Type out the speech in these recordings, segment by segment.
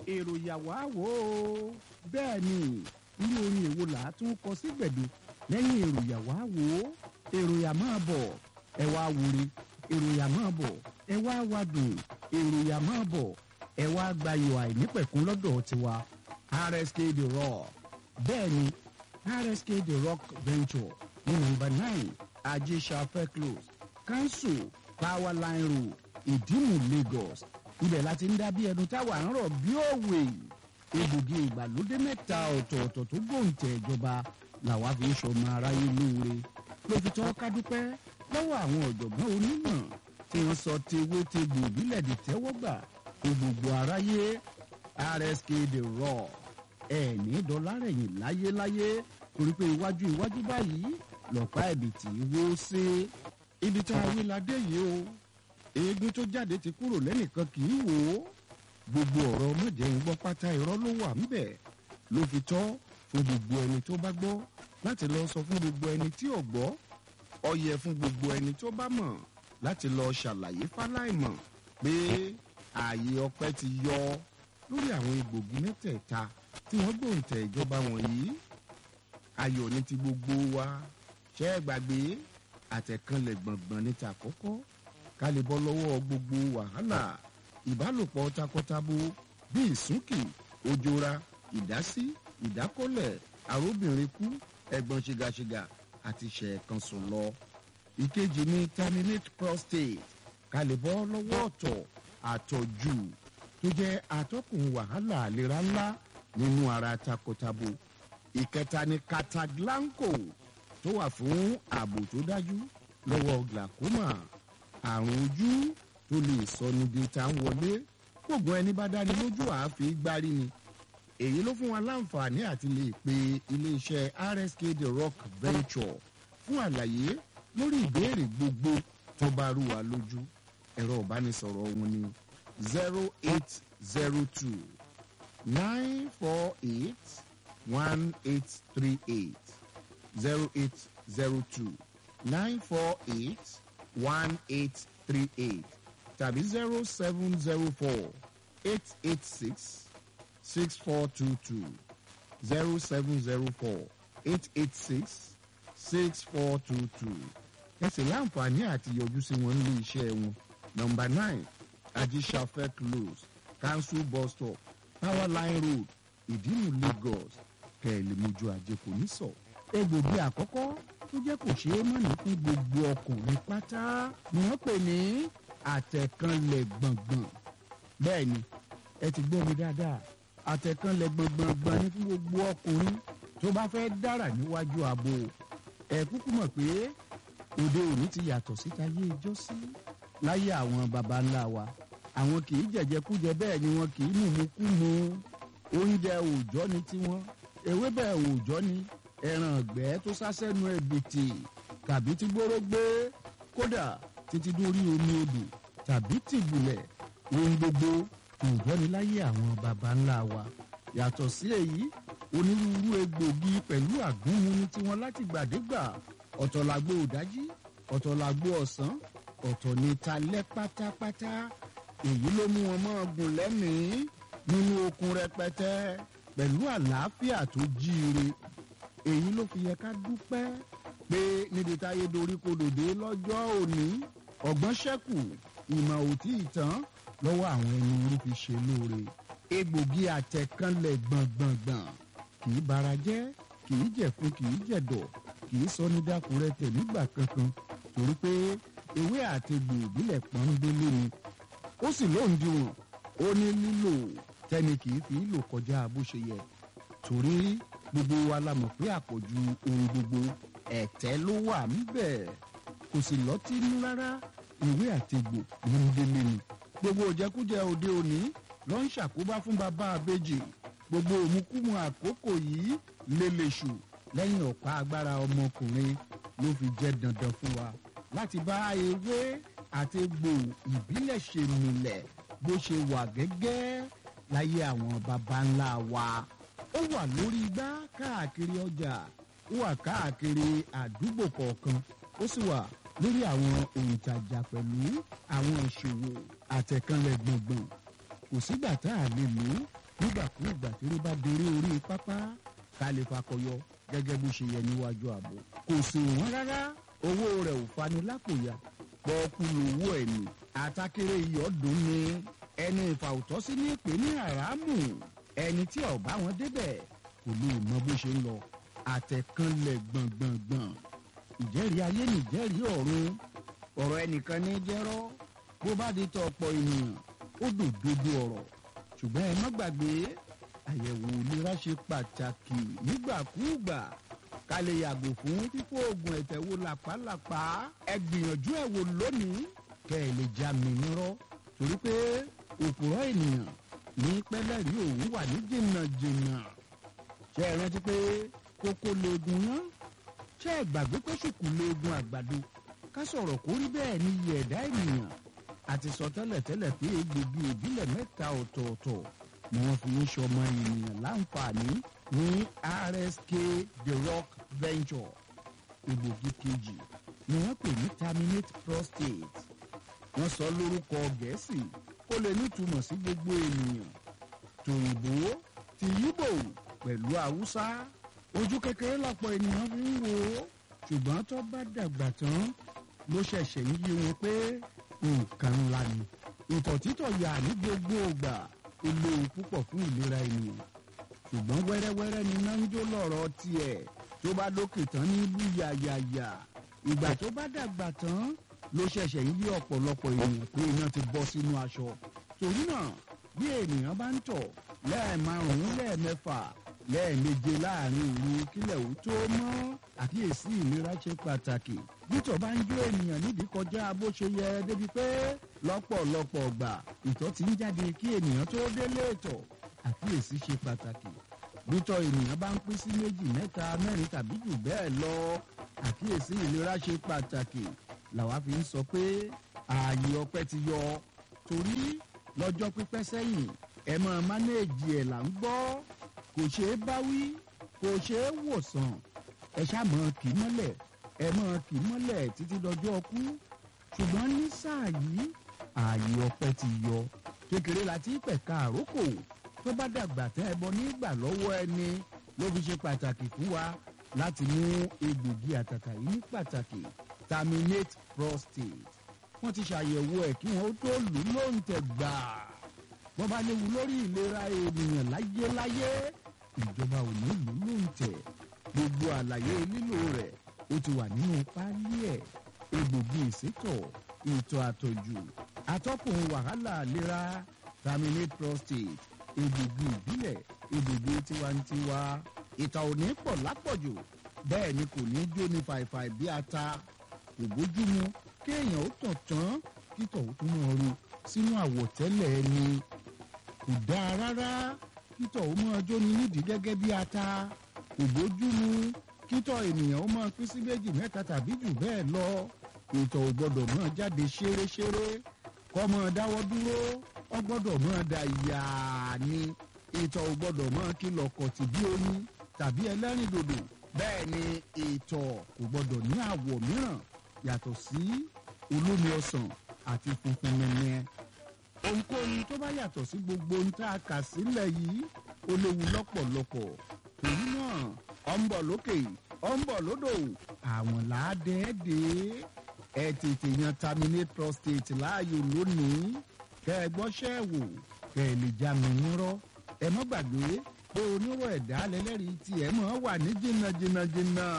èrò yàwá wò ó bẹ́ẹ̀ ni irú orin èwo là á tún kọ sí gbẹ̀du lẹ́yìn èrò yàwá wò ó èrò yà máa bọ̀ ẹ wá wúre èrò yà máa bọ̀ ẹ wá wádùn èrò yà máa bọ̀ ẹ wá gbayò àìnípẹ̀kún lọ́dọ̀ tiwa rsk the rock bẹ́ẹ̀ ni rsk the rock venture ní nọ́mbà nine ajésàfẹ́ close council power line road ìdímù lagos ibẹ̀ láti ń dá bí ẹnu táwa ń rọ̀ bí òwe egbògi ìgbàlódé mẹ́ta ọ̀tọ̀ọ̀tọ̀ tó gbòǹtẹ̀ ìjọba làwa fi ń sọmọ aráyé lóore ló fi tọ́ ká dúpẹ́ lọ́wọ́ àwọn ọ̀jọ̀gbọ́n onímọ̀ tí wọ́n sọ tewé tegbò ìbílẹ̀ dì tẹ́wọ́gbà fún gbogbo aráyé rsk the raw ẹ̀ ní dọ́là rẹ̀yìn láyéláyé torí pé iwájú iwájú báyìí lọ́pàá ẹ̀bìtì wó sí ibi tá a wí la dé yìí o eégún tó jáde ti kúrò lẹ́nìkan kì í wò ó gbogbo ọ̀rọ̀ mọ̀jẹ̀ ń gbọ́ pátá irọ́ ló wà ńbẹ̀ ló fi tọ́ fún gbogbo ẹni tó bá gbọ́ láti lọ sọ fún gbogbo ẹni tí ò gbọ́ ọyẹ fún gbogbo ẹni tó bá mọ̀ láti lọ ṣàlàyé fáláìmọ̀ pé ààyè ọpẹ́ ti yọ lórí àwọn egbògi mẹ́tẹ̀ẹ̀ta tí wọ́n gbòǹtẹ̀ ìjọba wọ̀nyí ayọ̀ ní ti gbogbo wa ṣẹ́ ẹ gbàgbé àtẹ̀kànlẹ̀ gbọ̀ngbọ̀n ní ta kọ́kọ́ ká lè bọ́ lọ́wọ́ gbogbo wàhálà ìbálòpọ̀ takọtabo bíi ìsúnkì òjòra ìdásí ìdákọ́lẹ̀ àróbìnrin kú ẹ̀gbọ́n ṣìgàṣìgà àti ṣẹ̀ẹ̀kan sùn lọ. ìkejì ni terminate prostate ká lè bọ́ lọ́wọ́ ọ̀tọ̀ àtọ̀jù tó jẹ́ atọ́kùn wàhálà àlera ńlá nínú ara takọtabo. ìkẹta ni cataglanco tó wà fún ààbò tó dájú lọ́wọ́ glaucoma àrùn ojú tó lè sọ níbi tá à ń wọlé gbogbo ẹni bá dání lójú àáfi gbárí ni èyí ló fún wa láǹfààní àti lè pe iléeṣẹ́ rsk the rock venture fún àlàyé lórí ìbéèrè gbogbo tó bá rú wa lójú ẹ̀rọ ìbánisọ̀rọ̀ wọn ni zero eight zero two nine four eight one eight three eight zero eight zero two nine four eight one eight three eight tàbí zero seven zero four eight eight six six four two two zero seven zero four eight eight six six four two two ẹ sì láǹfààní àti yọjú sí wọn nílé iṣẹ́ wọn nọmba nine ajíṣafẹ́ close council bus stop power line road ìdímù lagos kẹ̀lẹ́mọ́jú ajé kò ní sọ. egbògi àkọ́kọ́ tó jẹ́ kò ṣeé mọ̀nà fún gbogbo ọkùnrin pátá ni wọ́n pè ní àtẹ̀kànlẹ̀ gbọ̀ngbọ̀n bẹ́ẹ̀ ni ẹ ti gbọ́ mi dáadáa àtẹ̀kànlẹ̀ gbọ̀ngbọ̀ngbọ̀n ni fún gbogbo ọkùnrin tó bá fẹ́ dára níwájú ààbò ẹ kúkú mọ̀ pé òde òní ti yàtọ̀ síta yé ijó sí láyé àwọn baba ńlá wa àwọn kì í jẹ̀jẹ̀kújẹ bẹ́ẹ̀ ni wọn kì í mùmúkúmu oúnjẹ òòjọ́ ni tiwọn ewébẹ̀ òòjọ́ ni ẹran ọ̀gbẹ́ tó sásẹ́nu ẹ̀bìtì tàbí tí gbóró gbé kódà títí dórí omi odò tàbí tìgbùlẹ̀ ohun gbogbo òòjọ́ ni láyé àwọn baba ńlá wa yàtọ̀ sí èyí onírúurú egbògi pẹ̀lú àgúnmu ní tiwọn láti gbàdégbà ọ̀tọ̀ làgbo òdájí ọ̀tọ̀ làgbo ọ̀sán ọ̀tọ̀ ní talẹ́ pátápátá èyí ló mú wọn máa gùn lẹ́mìí nínú okun rẹpẹtẹ pẹ̀lú àlàáfíà tó jíire èyí ló fi yẹ ká dúpẹ́ pé níbi táyé dorí kodòdé lọ́jọ́ òní ọ̀gbọ́n ṣẹ́kù ìmọ̀ òtí ìtàn lọ́wọ́ àwọn ẹni orí fi ṣe lóore egbògi àtẹ̀kánlẹ̀ gbọ̀ngbọ̀ngbọ̀n kì í bara jẹ́ kì í jẹ̀fun kì í jẹ̀dọ̀ kì í sọ ní dákúrẹ́ tẹ̀ nígbà kankan torí pé ewé àtegbò ìbílẹ̀ pọ́nbélé ni ó sì lóǹdíwọ̀n ó ní lílò tẹ́ni kì í fi lò kọjá bó ṣe yẹ torí gbogbo wa la mọ̀ pé àpọ̀jù ohun gbogbo ẹ̀tẹ́ ló wà níbẹ̀ kò sì lọ́tí nú rárá ìwé àtegbò pọ́nbélé ni gbogbo òjẹkújẹ òde òní ló ń ṣàkóbá fún bàbá àbèjì gbogbo òmùkúmu àkókò yìí lélẹ̀ṣù lẹ́yìn ọ̀pá agbára ọmọkùnrin ló fi jẹ́ dandan fún wa láti bá ewé àti egbò ìbílẹ̀ ṣe nílẹ̀ bó ṣe wà gẹ́gẹ́ láyé àwọn baba ńlá wa. ó wà lórí igbá káàkiri ọjà ó wà káàkiri àdúgbò kọ̀ọ̀kan ó sì wà lórí àwọn òǹtajà pẹ̀lú àwọn ìṣòwò àtẹ̀kànlẹ̀ gbọ̀ngbọ̀n kò sígbà tá a lè lò ó nígbàkúùgbà tí rí bá déré orí pápá ká lè fakọyọ gẹ́gẹ́ bó ṣe yẹ níwájú ààbò kò sì wọ́n rárá owó rẹ̀ ò fani lápòyà pọ́ọ́kú lówó ẹ̀ ní àtàkèrè ìyọ́dún ni ẹni ìfàwùtọ́sí ní ìpè ní àràmù ẹni tí ọ̀bá wọn débẹ̀ kò lè mọ bó ṣe ń lọ àtẹ̀kànlẹ̀ gbọ̀ngbọ̀ngbọ̀n ìjẹ́rìí ayé nìjẹ́rìí ọ̀run ọ̀rọ̀ ẹnìkan ní jẹ́rọ́ bó bá di tọ ọ̀pọ̀ ènìyàn ó dòdodo ọ̀rọ̀ ṣùgbọ́n ẹ má gbàgbé àyẹ̀wò ìlera ṣe pàtàkì nígbàkúùgbà ká lè yàgò fún fífò oògùn ẹ̀tẹ̀ wo làpálàpá ẹ gbìyànjú ẹ̀ wò lónìí kẹ́ ẹ lè já mi nírọ́ torí pé òpùrọ̀ ènìyàn ní pẹ́lẹ́rì òun wà ní jìnnàjìnnà ṣé ẹ rántí pé kókó leegun yán ṣé ẹ gbàgbé pé ṣùkú leegun àgbàdo ká sọ̀rọ̀ kó rí bẹ́ẹ̀ ní iye ẹ̀dá ènìyàn àti sọ tẹ́lẹ̀tẹ́lẹ̀ pé egbògi ìbílẹ̀ mẹ́ta ọ̀tọ̀ọ̀tọ̀ ni wọ́n fi ń ṣọmọ ènìyàn láǹfààní ní rsk the rock venture egbògi kejì ni wọ́n pè ní terminate prostate wọ́n sọ lórúkọ gẹ̀ẹ́sì kó lè nítumọ̀ sí gbogbo ènìyàn tòyìnbó ti yíbò pẹ̀lú haúsá ojú kékeré lọ́pọ̀ ènìyàn fi ń wò ó ṣùgbọ́n tó bá dàgbà tán ló ṣẹ̀ṣẹ̀ ń yí wọn pé nǹkan ńlá ni ìtọ̀ títọ̀ yà ní gbogbo ògbà ó léwu púpọ̀ fún ìlera ènìyàn ṣùgbọ́n wẹ́rẹ́wẹ́rẹ́ ni iná ń jó lọ́rọ̀ tiẹ̀ tó bá lókè tán ní ìlú yàyàyà ìgbà tó bá dàgbà tán ló ṣẹ̀ṣẹ̀ ń yí ọ̀pọ̀lọpọ̀ ènìyàn pé iná ti bọ́ sínú aṣọ torí náà bí ènìyàn bá ń tọ̀ lẹ́ẹ̀márùn-ún lẹ́ẹ̀mẹ́fà lẹ́ẹ̀meje láàrin òru kílẹ̀ ò tó mọ́ àkíyèsí ìlera ṣe pàtàkì bítọ̀ bá ń jó ènìyàn nídìí kọjá bó ṣe yẹ débi pé lọ́pọ̀lọpọ̀ ọgbà ìtọ̀ ti ń jáde kí ènìyàn tó délé ìtọ̀ àkíyèsí ṣe pàtàkì bítọ̀ ènìyàn bá ń pín sí méjì mẹ́ta mẹ́rin tàbí jù bẹ́ẹ̀ lọ àkíyèsí ìlera ṣe pàtàkì làwa fi ń sọ pé ààyè ọpẹ́ ti yọ torí lọ́jọ́ pípẹ́ sẹ́yìn ẹ máa mánéèjì ẹ̀ là ń gbọ́ kò ṣeé báwí kò ṣeé wòsàn ẹ ṣàmọ kì í mọ́lẹ̀ ẹ mọ́ kì í mọ́lẹ̀ títí dọjọ́ ọkú ṣùgbọ́n ní sáà yìí ààyè ọpẹ́ ti yọ kékeré la ti pẹ̀ka àrókò tó bá dàgbà tẹ́ ẹ bọ nígbà lọ́wọ́ ẹni ló fi ṣe pàtàkì fún wa láti mú egbògi àtàtà yìí ní pàtàkì terminate prostate wọ́n ti ṣàyẹ̀wò ẹ̀ kí wọ́n tó lù ú lóǹtẹ̀ gbàá wọ́n bá léwu lórí ìlera ènìyàn láyéláyé ìjọba ò ní lù ú lóǹtẹ̀ gbogbo àlàyé lílo rẹ̀ ó ti wà nínú páálí ẹ̀ egbògi ìsétọ̀ ìtọ̀ àtọ̀jù atọ́kùn wàhálà ìlera terminate prostate egbògi ìbílẹ̀ egbògi tiwantiwa ìtọ̀ ò ní pọ̀ lápọ̀jù bẹ́ẹ̀ ni kò ní jó ní fàìfàì bí ata kò bójúmu kéèyàn ó tàn tán kítọ̀ ó tún mọ̀ ru sínú àwọ̀tẹ́lẹ̀ ẹni kò dáa rárá kítọ̀ ó mọ́ ọjọ́ ní nídìí gẹ́gẹ́ bí ata kò bójúmu kítọ̀ ènìyàn ó máa pín sí méjì mẹ́ta tàbí jù bẹ́ẹ̀ lọ ìtọ̀ ò gbọ́dọ̀ máa jáde ṣéréṣéré kọ́ máa dáwọ́ dúró ó gbọ́dọ̀ máa da yàá ni ìtọ̀ ò gbọ́dọ̀ máa kìlọ̀ kọ̀tì bí oyin tàbí ẹlẹ́rìndòdò bẹ́ẹ̀ ni ìtọ̀ kò gbọ́dọ̀ ní àwọ̀ mìíràn yàtọ̀ sí olómi ọsàn àti funfun nẹ́nẹ́ ohunkóhun tó bá yàtọ̀ sí gbogbo ohun tá a kà sílẹ̀ yìí ó léwu lọ́pọ̀lọpọ̀ torí náà ọ̀ ń bọ̀ lókè ọ̀ ń bọ̀ lódò àwọn làádẹ́ẹ́dẹ́ ẹ tètè yan terminate prostate láàyò lónìí kẹ ẹ gbọ́ṣẹ́ wò kẹ ẹ lè já mi nírọ́ ẹ mọ́ gbàgbé pé onírọ̀ ẹ̀dá lẹ́lẹ́rìí tí ẹ mọ̀ wà ní jìnnà jìnnà jìnnà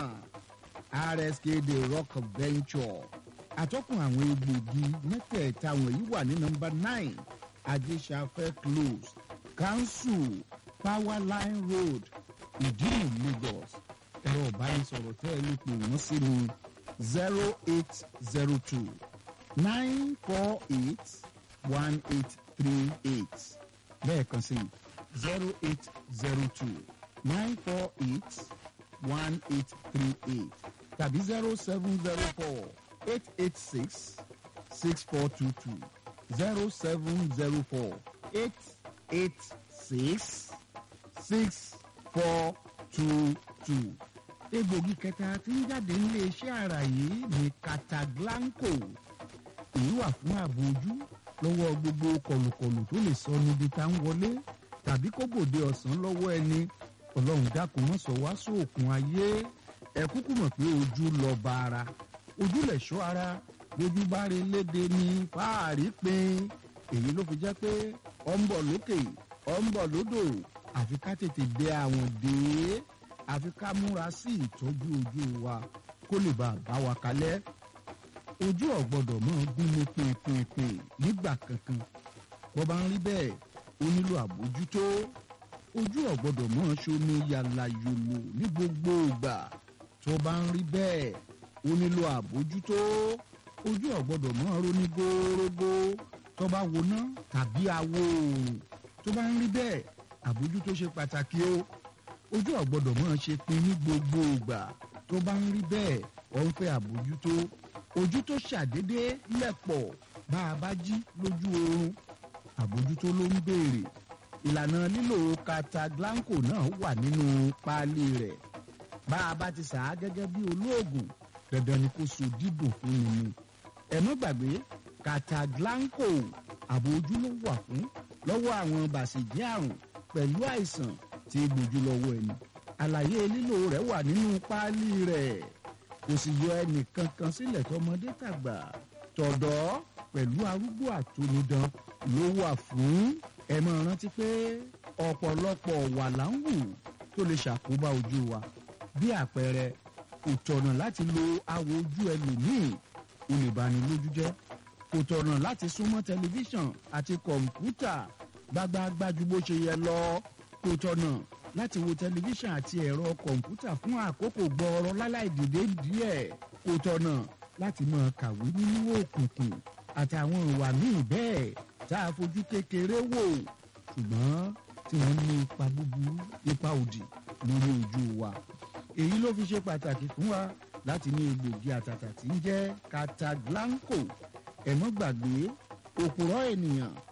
rsk the rock venture àtọ́kùn àwọn egbògi mẹ́tẹ̀ẹ̀ta wọ̀nyí wà ní nọmba nine adéṣafẹ́ close council powerline road ìdílù lagos ẹ̀rọ ìbánisọ̀rọ̀ tẹ́ ẹ lè pè wọ́n sí ní zero eight zero two nine four eight one eight three eight lẹ́ẹ̀kan sí zero eight zero two nine four eight one eight three eight tàbí zero seven zero four eight eight six six four two two zero seven zero four eight eight six six four two two. egbògi kẹta tí ń jáde nílé iṣẹ́ ara yìí ní cataglanco èyí wà fún ààbò ojú lọ́wọ́ gbogbo kọlùkọlù tó lè sọ níbi tá ń wọlé tàbí kó gbòde ọ̀sán lọ́wọ́ ẹni ọlọ́run dákun mọ́ sọ wá sóòkun ayé ẹ kúkú mọ̀ pé ojú lọ bá ara ojú lẹ̀ ṣọ́ ara lójú bá rí léde ní fáàrí pin èyí ló fi jẹ́ pé ọ ń bọ̀ lókè ọ ń bọ̀ lódò àfi ká tètè dé àwọn dé àfi ká múra sí ìtọ́jú ojú wa kó lè bá a bá wa kalẹ̀ ojú ọ̀gbọ́dọ̀ mọ́ gún ní pinpinpin nígbà kankan bó bá ń rí bẹ́ẹ̀ ó nílò àbójútó ojú ọ̀gbọ́dọ̀ mọ́ ṣomi yàlà yòlò ní gbogbo ìgbà tó bá ń rí bẹ́ẹ̀ ó nílò àbójútó ojú ọ̀gbọ́dọ̀ mọ́ ronú górógó tó bá woná tàbí awo oòrùn tó bá ń rí bẹ́ẹ̀ àbójútó ṣe pàtàkì o ojú ọ̀gbọ́dọ̀ mọ́ ṣe pin ní gbogbo ìgbà tó bá ń rí bẹ́ẹ̀ ọ̀ ń fẹ́ àbójútó ojú tó ṣàdédé lẹ̀pọ̀ bá a bá jí lójú oorun àbójútó ló ń béèrè ìlànà lílo kataglanco náà wà nínú páálí rẹ̀ bá a bá ti sà á gẹ́gẹ́ bí olóògùn dandan ni kó so dídùn fún mi ni ẹ má gbàgbé kataglanco àbójú ló wà fún lọ́wọ́ àwọn bàṣẹ̀jẹ́ àrùn pẹ̀lú àìsàn tí gbójú lọ́wọ́ ẹni àlàyé lílo rẹ̀ wà nínú páálí rẹ̀ kò sì yọ ẹnì kankan sílẹ̀ tọmọdé tàgbà tọ̀dọ́ pẹ̀lú arúgbó àtonidan ló wà fún ẹ máa rántí pé ọ̀pọ̀lọpọ̀ wà láǹwù tó lè ṣàkóbá ojú wa bí àpẹẹrẹ kò tọ̀nà láti lo awò ojú ẹlòmíì ó lè bani lójú jẹ́ kò tọ̀nà láti súnmọ́ tẹlifíṣàn àti kọ̀ǹpútà gbágbáágbá ju bó ṣe yẹ lọ kò tọ̀nà láti wo tẹlifíṣàn àti ẹ̀rọ kọ̀ǹpútà fún àkókò gbọ́ọ̀rọ̀ láláì dìde díẹ̀ kò tọ̀nà láti máa kàwé nínú òkùnkùn àtàwọn ìwà míì bẹ́ẹ̀ tá a fojú kékeré wò ṣùgbọ́n tí wọ́n ní ipa búburú ipa òdì lórí ojú wa èyí ló fi ṣe pàtàkì fún wa láti ní egbògi àtàtà tí ń jẹ́ cataglanco ẹ̀mọ́ gbàgbé òpùrọ̀ ènìyàn